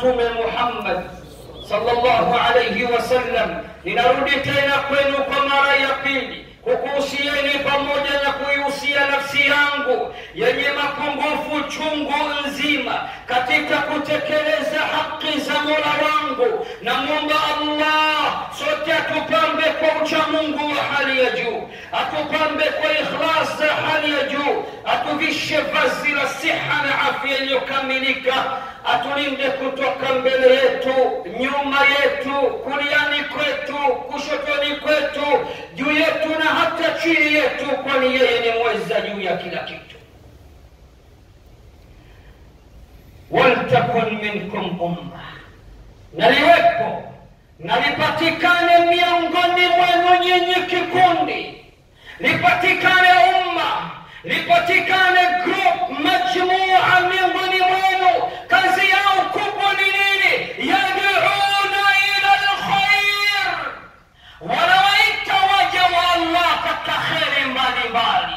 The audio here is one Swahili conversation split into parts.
Mtume Muhammad sallallahu alayhi wasallam. Ninarudi tena kwenu kwa mara ya pili kukuhusieni pamoja na kuihusia nafsi yangu yenye mapungufu chungu nzima katika kutekeleza haki za Mola wangu. Namwomba Allah sote atupambe kwa uchamungu wa hali ya juu, atupambe kwa ikhlas za hali ya juu, atuvishe vazi la siha na afya iliyokamilika, atulinde kutoka mbele yetu, nyuma yetu, kuliani kwetu, kushotoni kwetu, juu yetu na hata chini yetu, kwani yeye ni mweza juu ya kila kitu. waltakun minkum umma, naliwepo nalipatikane miongoni mwenu nyinyi kikundi, lipatikane umma, lipatikane group, majmua miongoni mwenu. Kazi yao kubwa ni nini? Yad'una ila lkhair, wanawaita waja wa Allah katika kheri mbalimbali.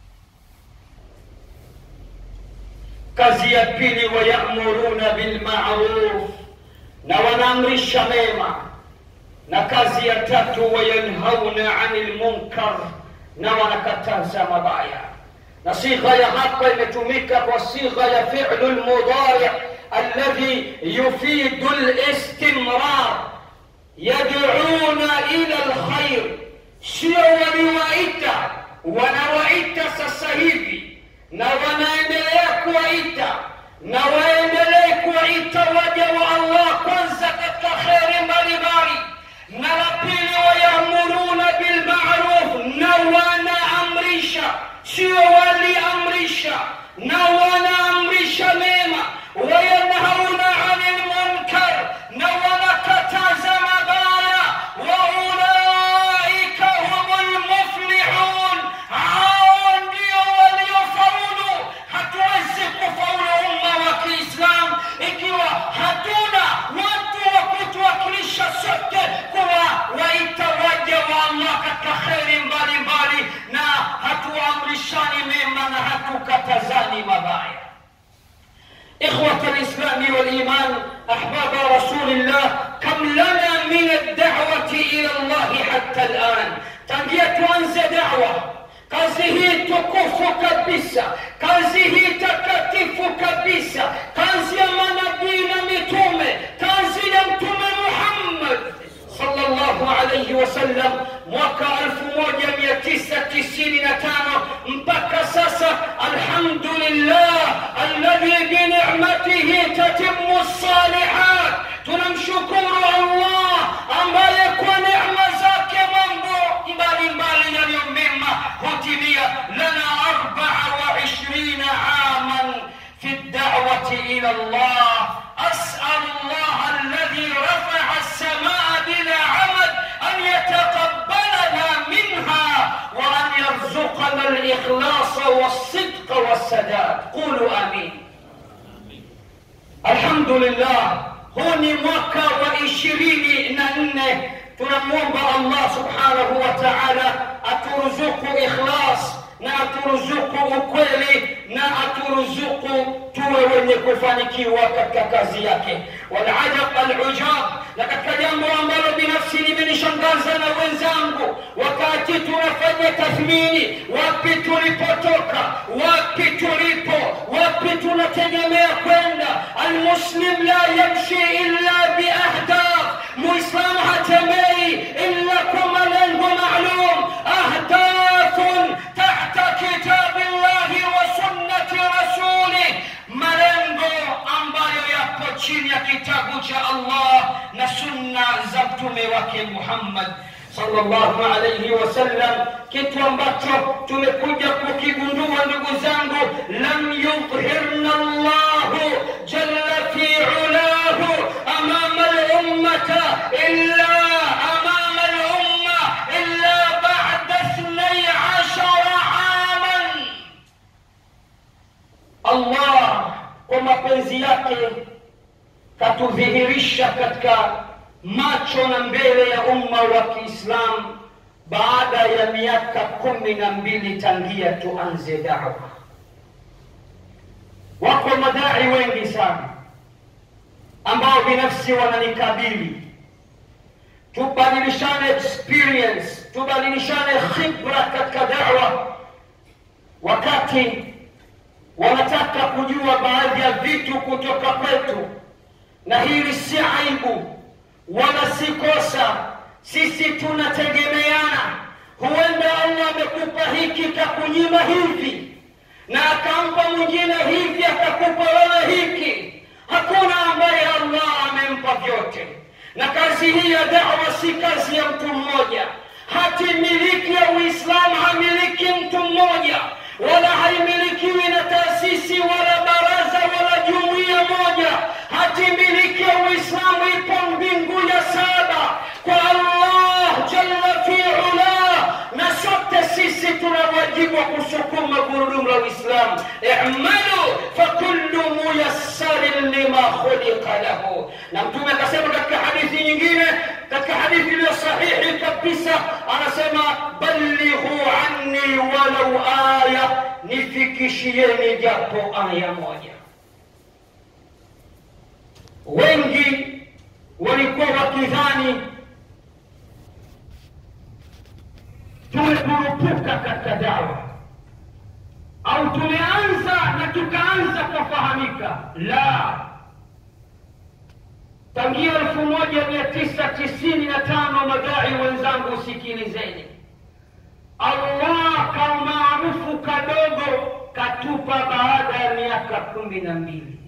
Kazi ya pili, wayamuruna bilmaruf, na wanaamrisha mema. Na kazi ya tatu, wayanhauna anil munkar, na wanakataza mabaya. Na sigha ya hapa imetumika kwa sigha ya fi'lu lmudari alladhi yufidu listimrar, yad'una ila lkhair, sio waliwaita, wanawaita sasa hivi na wanaendelea kuwaita na waendelee kuwaita waja wa Allah kwanza katika kheri mbalimbali, na la pili wayamuruna bilmaruf, na wanaamrisha, sio waliamrisha, na wanaamrisha mema, wayanhauna anil munkar, na wanakataza mabaya, waulaika humul muflihun, hao ndio waliofaulu. Hatuwezi kufaulu umma wa Kiislamu ikiwa hatuna watu wa kutuwakilisha sote kuwawaita waja wa Allah katika kheri mbalimbali, na hatuamrishani mema na hatukatazani mabaya. إخوة الإسلام والإيمان أحباب رسول الله كم لنا من الدعوة إلى الله حتى الآن tangia tuanze dawa kazi hii tukufu kabisa kazi hii takatifu kabisa kazi ya manabii na mitume kazi ya mtume muhammad sallallahu alayhi wasallam mwaka 1995 mpaka sasa alhamdulillah alladhi binicmatihi tatimmu salihat tunamshukuru allah ambaye kwa neema zake mambo mbalimbali yaliyo mema hutimia lana arbaa wa ishirina aman fi dawati ila llah asal llah alladhi rafaa alsamaa bila amad an yataqabbalana minha وأن يرزقنا الإخلاص والصدق والسداد قولوا آمين الحمد لله huu ni mwaka wa ishirini na nne tunamwomba allah subhanahu wa taala aturuzuku ikhlas na aturuzuku ukweli na aturuzuku tuwe wenye kufanikiwa katika kazi yake walajab alujab na katika jambo ambalo binafsi limenishangaza na wenzangu wakati tunafanya tathmini wapi tulipotoka wapi tulipo wapi tunategemea kwenda almuslim la yamshi illa biahdaf muislamu hatembei illa kwa malengo maalum ahdafun tahta kitabi llahi wa sunnati rasulih malengo ambayo yapo chini ya kitabu cha allah na sunna za mtume wake muhammad sallallahu alayhi wasallam kitu ambacho tumekuja kukigundua ndugu zangu lam yudhhirna llahu jalla fi ulahu amama lummata illa amama lumma illa bada ithnai ashara aman allah kwa mapenzi yake katudhihirisha katika macho na mbele ya umma wa kiislamu baada ya miaka kumi na mbili tangia tuanze dawa wako madai wengi sana ambao binafsi wananikabili tubadilishane experience tubadilishane khibra katika dawa wakati wanataka kujua baadhi ya vitu kutoka kwetu na hili si aibu wala si kosa sisi tunategemeana huenda allah amekupa hiki kakunyima hivi na akampa mwingine hivi akakupa wewe hiki hakuna ambaye allah amempa vyote na kazi hii ya dawa si kazi ya mtu mmoja hati miliki ya uislamu hamiliki mtu mmoja wala haimilikiwi na taasisi wala baraza wala jumuiya moja hati miliki ya uislamu ipo mbingu ya saba kwa allah jalla fi ula na sote sisi tuna wajibu wa kusukuma gurudumu la uislamu imalu fakullu muyassarin lima khuliqa lahu na mtume akasema katika hadithi nyingine katika hadithi iliyo sahihi kabisa anasema ballighu anni walau aya nifikishieni japo aya moja wengi walikuwa wakidhani tumekurupuka katika dawa au tumeanza na tukaanza kufahamika la tangia elfu moja mia tisa tisini na tano madai wenzangu sikilizeni allah kamaarufu kadogo katupa baada ya miaka kumi na mbili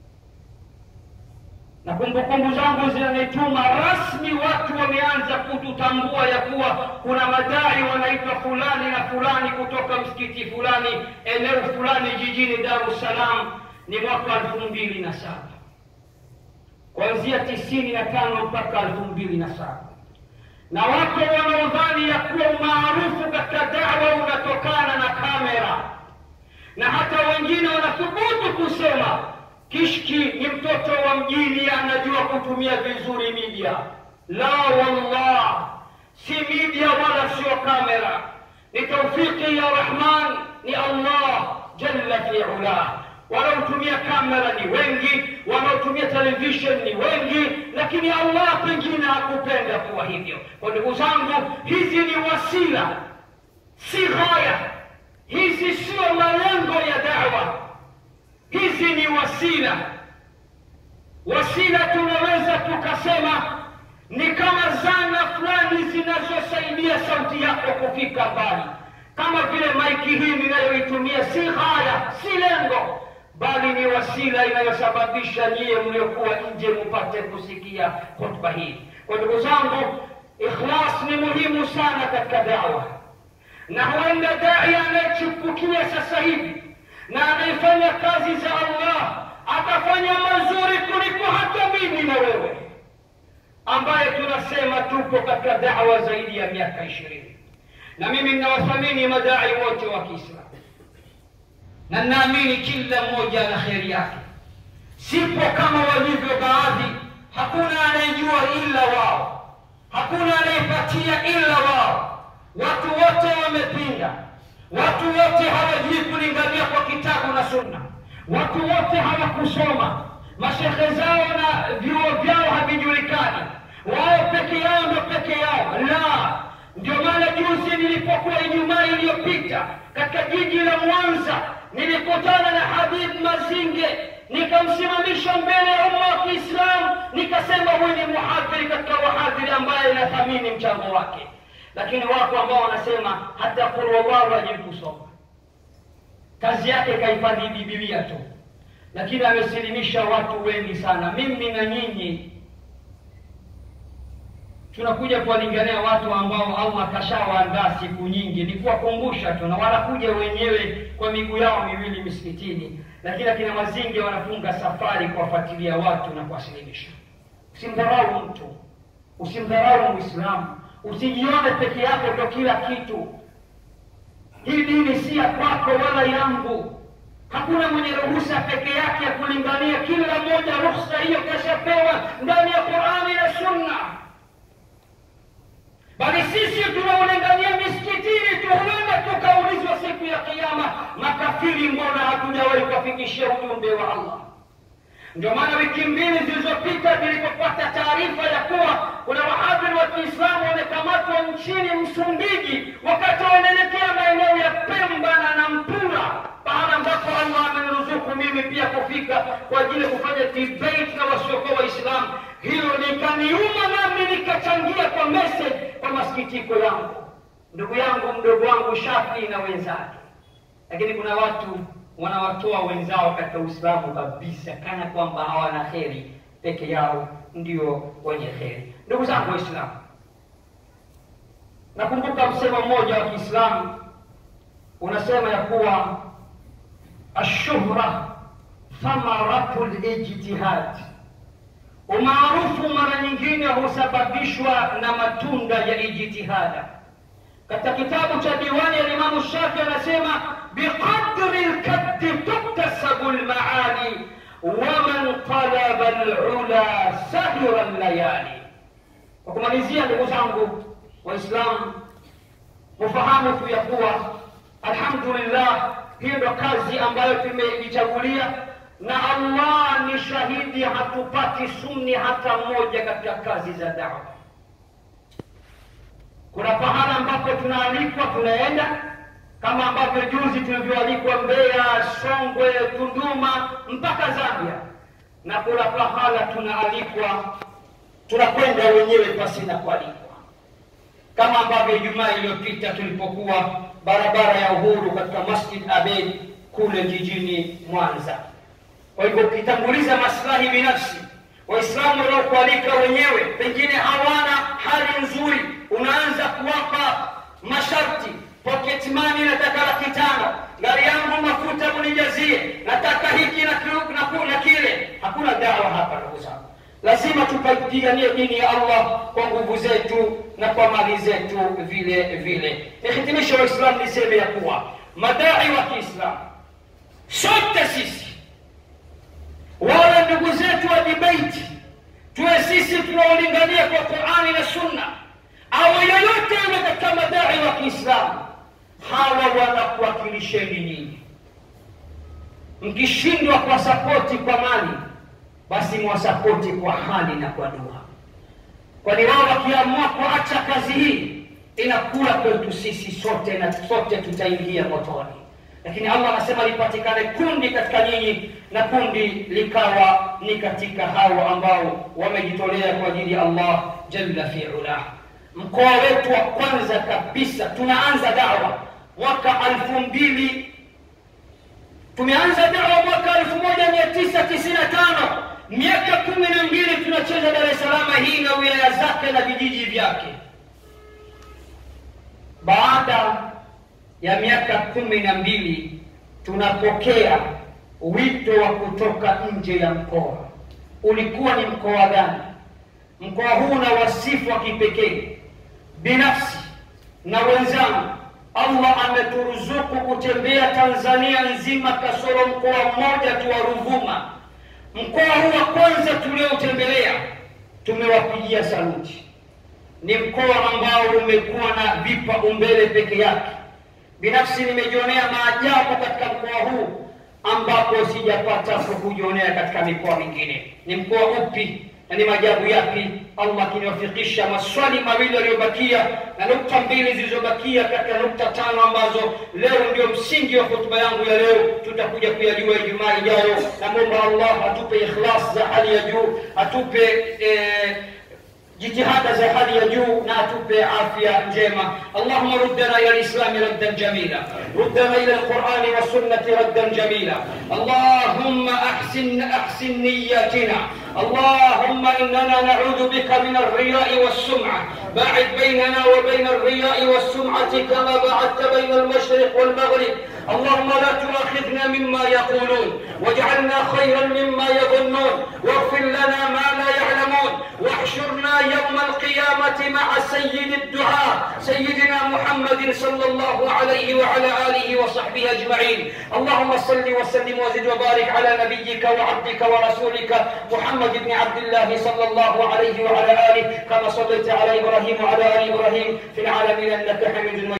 na kumbukumbu zangu zinanituma rasmi watu wameanza kututambua ya kuwa kuna madai wanaitwa fulani na fulani kutoka msikiti fulani eneo fulani jijini dar es salaam ni mwaka elfu mbili na saba kuanzia tisini na tano mpaka elfu mbili na saba na wako wanaodhani ya kuwa umaarufu katika dawa unatokana na kamera na hata wengine wanathubutu kusema kishki ni mtoto wa mjini anajua kutumia vizuri media la wallah si media wala sio kamera ni taufiki ya rahman ni allah jalla fi ula wanaotumia kamera ni wengi wanaotumia television ni wengi lakini allah pengine hakupenda kuwa hivyo kwa ndugu zangu hizi ni wasila si ghaya hizi sio malengo ya dawa hizi ni wasila wasila tunaweza tukasema ni kama zana fulani zinazosaidia sauti yako kufika mbali kama vile maiki hii ninayoitumia si haya si lengo bali ni wasila inayosababisha nyie mliokuwa nje mupate kusikia hotuba hii kwa ndugu zangu ikhlas ni muhimu sana katika dawa na huenda dai anayechipukia sasa hivi na anayefanya kazi za allah atafanya mazuri kuliko hata mimi na wewe ambaye tunasema tupo katika dawa zaidi ya miaka ishirini na mimi ninawathamini madai wote wa kiislamu na ninaamini kila mmoja ana kheri yake sipo kama walivyo baadhi hakuna anayejua ila wao hakuna anayepatia ila wao watu wote wamepinda watu wote hawajui kulingania kwa kitabu na sunna watu wote hawakusoma mashekhe zao na vyuo vyao havijulikani wao peke yao ndo peke yao la ndio maana juzi nilipokuwa ijumaa iliyopita katika jiji la mwanza nilikutana na habib mazinge nikamsimamisha mbele ya umma wa kiislamu nikasema huyu ni muhadhiri katika wahadhiri ambaye inathamini mchango wake lakini wako ambao wanasema hata kurwallahu hajui kusoma kazi yake kahifadhi bibilia tu lakini amesilimisha watu wengi sana mimi na nyinyi tunakuja kuwalingania watu ambao allah kashawaandaa siku nyingi ni kuwakumbusha tu na wanakuja wenyewe kwa miguu yao miwili misikitini lakini akina mazinge wanafunga safari kuwafuatilia watu na kuwasilimisha usimdharau mtu usimdharau mwislamu usijione peke yako ndo kila kitu hii dini si ya kwako wala yangu hakuna mwenye ruhusa peke yake ya kulingania kila mmoja ruhusa hiyo kashapewa ndani ya qurani na sunna bali sisi tunaolingania misikitini tu huenda tukaulizwa siku ya kiama makafiri mbona hatujawahi kuwafikishia ujumbe wa allah ndio maana wiki mbili zilizopita nilipopata taarifa ya kuwa kuna wahadhiri wa kiislamu wamekamatwa nchini msumbiji wakati wanaelekea maeneo ya pemba na nampula pahala ambapo allah ameniruzuku mimi pia kufika kwa ajili ya kufanya debate na wasiokuwa waislamu hilo likaniuma nami nikachangia kwa message kwa masikitiko yangu ndugu yangu mdogo wangu shafi na wenzake lakini kuna watu wanawatoa wenzao katika uislamu kabisa kana kwamba hawana kheri peke yao ndio wenye kheri ndugu zangu waislamu nakumbuka msemo mmoja wa kiislamu unasema ya kuwa ashuhra thamaratu lijtihad umaarufu mara nyingine husababishwa na matunda ya ijtihada katika kitabu cha diwani ya Imamu Shafi anasema biqadri lkaddi tuktasabu lmaali waman talaba lula sahira llayali. Kwa kumalizia, ndugu zangu Waislamu, mufahamu tu ya kuwa alhamdulillah, hiyo ndo kazi ambayo tumejichagulia na Allah ni shahidi, hatupati sunni hata mmoja katika kazi za dawa kuna pahala ambapo tunaalikwa tunaenda kama ambavyo juzi tulivyoalikwa Mbeya, Songwe, Tunduma mpaka Zambia, na kuna pahala tunaalikwa tunakwenda wenyewe pasina kualikwa, kama ambavyo Ijumaa iliyopita tulipokuwa barabara ya Uhuru katika Masjid Abeid kule jijini Mwanza. Kwa hivyo ukitanguliza maslahi binafsi, Waislamu wanaokualika wenyewe pengine hawana hali nzuri unaanza kuwapa masharti pocket money nataka laki tano gari yangu mafuta munijazie nataka hiki na, na, na kile hakuna dawa hapa ndugu zangu lazima tupiganie dini ya allah kwa nguvu zetu na kwa mali zetu vile vile nihitimisho waislamu niseme ya kuwa madai wa kiislamu sote sisi wale ndugu zetu wa debate tuwe sisi tunaolingania kwa qurani na sunna au yoyote yule katika madai wa kiislamu hawa wanakuwakilisheni nyinyi mkishindwa kwa sapoti kwa mali basi mwasapoti kwa hali na kwa dua kwani wao wakiamua kuacha kazi hii inakula kwetu sisi sote na sote tutaingia motoni lakini allah anasema lipatikane kundi katika nyinyi na kundi likawa ni katika hao ambao wamejitolea kwa ajili ya allah jalla fiulah mkoa wetu wa kwanza kabisa tunaanza dawa mwaka alfu mbili tumeanza dawa mwaka elfu moja mia tisa tisini na tano miaka kumi na mbili tunacheza dar es salama hii na wilaya zake na vijiji vyake baada ya miaka kumi na mbili tunapokea wito wa kutoka nje ya mkoa ulikuwa ni mkoa gani mkoa huu na wasifu wa kipekee binafsi na wenzangu allah ameturuzuku kutembea tanzania nzima kasoro mkoa mmoja tu wa ruvuma mkoa huu wa kwanza tulioutembelea tumewapigia saluti ni mkoa ambao umekuwa na vipaumbele peke yake binafsi nimejionea maajabu katika mkoa huu ambapo sijapata kujionea katika mikoa mingine ni mkoa upi na ni maajabu yapi allah akiniwafikisha maswali mawili yaliyobakia na nukta mbili zilizobakia katika nukta tano ambazo leo ndio msingi wa hotuba yangu ya leo tutakuja kuyajua ijumaa ijayo namwomba allah atupe ikhlas za hali ya juu atupe eh, jitihada za hali ya juu na atupe afya njema allahuma ruddana ila lislami raddan jamila ruddana ila lqurani wasunnati raddan jamila allahumma ahsin ahsin niyatina اللهم اننا نعوذ بك من الرياء والسمعه باعد بيننا وبين الرياء والسمعه كما باعدت بين المشرق والمغرب اللهم لا تؤاخذنا مما يقولون واجعلنا خيرا مما يظنون واغفر لنا ما لا يعلمون واحشرنا يوم القيامه مع سيد الدعاء سيدنا محمد صلى الله عليه وعلى اله وصحبه اجمعين اللهم صل وسلم وزد وبارك على نبيك وعبدك ورسولك محمد بن عبد الله صلى الله عليه وعلى اله كما صليت على ابراهيم وعلى ال ابراهيم في العالمين انك حميد مجيد